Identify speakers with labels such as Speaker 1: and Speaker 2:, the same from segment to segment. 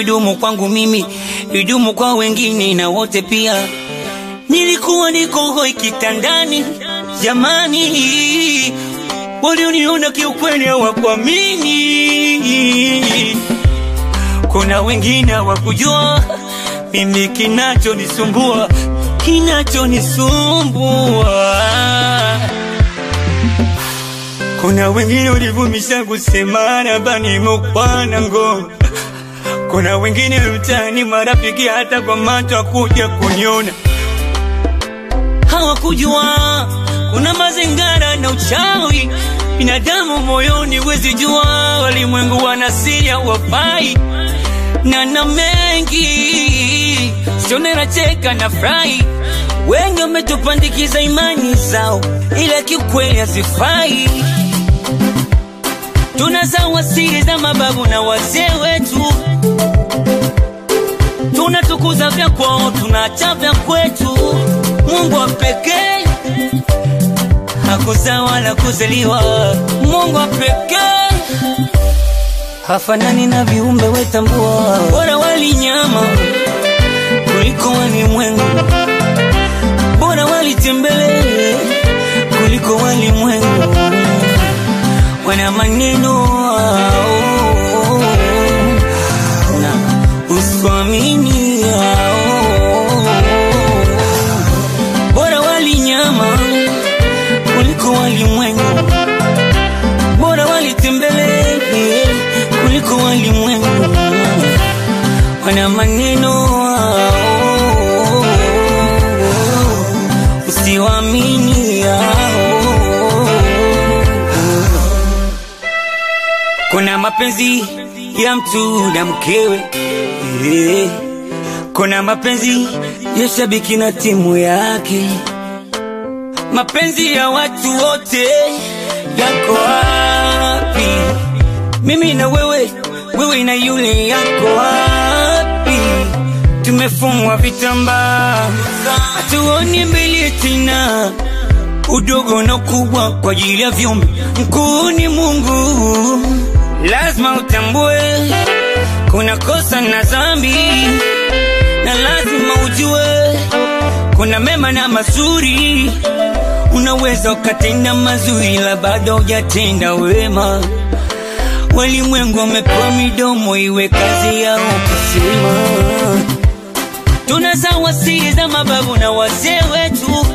Speaker 1: idumu kwangu mimi, idumu kwa wengine na wote pia. Nilikuwa niko hoi kitandani, jamani, walioniona kiukweli hawakuamini. Kuna wengine hawakujua mimi kinachonisumbua, kinachonisumbua. Kuna wengine walivumisha kusema nabani mukwana ngoma. Kuna wengine mtani marafiki hata kwa macho kuja kuniona, hawakujua kuna mazingara na uchawi binadamu moyoni, wezi jua walimwengu wana siri wafai na na mengi sionera cheka na furahi. Wengi wametupandikiza imani zao, ila kiukweli hazifai. Tunazawa siri za mababu na wazee wetu, tunatukuza vya kwao, tunaacha vya kwetu. Mungu wa pekee hakuzaa wala kuzaliwa, Mungu wa pekee hafanani na viumbe wetambua, bora wali nyama kuliko walimwengu, bora walitembele kuliko walimwengu. Wana maneno ao na uswamini ao, bora wali nyama kuliko walimwengu, bora walitembele kuliko walimwengu. Wana maneno ao, usiwamini ao. Kuna mapenzi ya mtu na mkewe eh. Kuna mapenzi ya shabiki na timu yake, mapenzi ya watu wote yako wapi? Mimi na wewe, wewe na yule yako wapi? Tumefungwa vitambaa, hatuoni mbele tena, udogo na ukubwa kwa ajili ya viumbe. Mkuu ni Mungu, lazima utambue kuna kosa na dhambi, na lazima ujue kuna mema na mazuri. Unaweza ukatenda mazuri, la bado hujatenda wema. Walimwengu wamepewa midomo, iwe kazi yao kusema. Tunazawa siri za mababu na wazee wetu,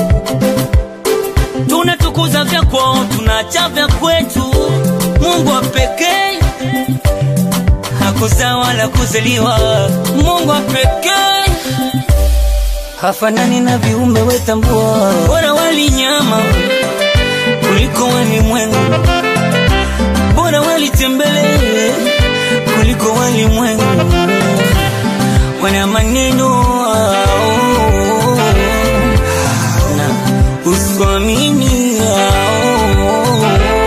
Speaker 1: tunatukuza vya kwao, tunaacha vya kwetu. Mungu wa pekee hakuzaa wala kuzaliwa, Mungu wa pekee hafanani na viumbe wetambua, bora wali nyama kuliko walimwengu, bora walitembele kuliko walimwengu. Wana maneno ao na uswamini ao,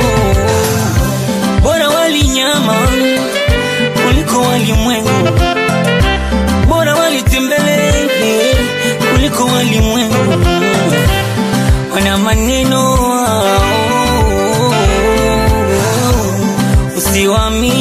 Speaker 1: bora wali nyama kuliko walimwengu, bora walitembele kuliko walimwengu. Wana maneno ao, usiwamini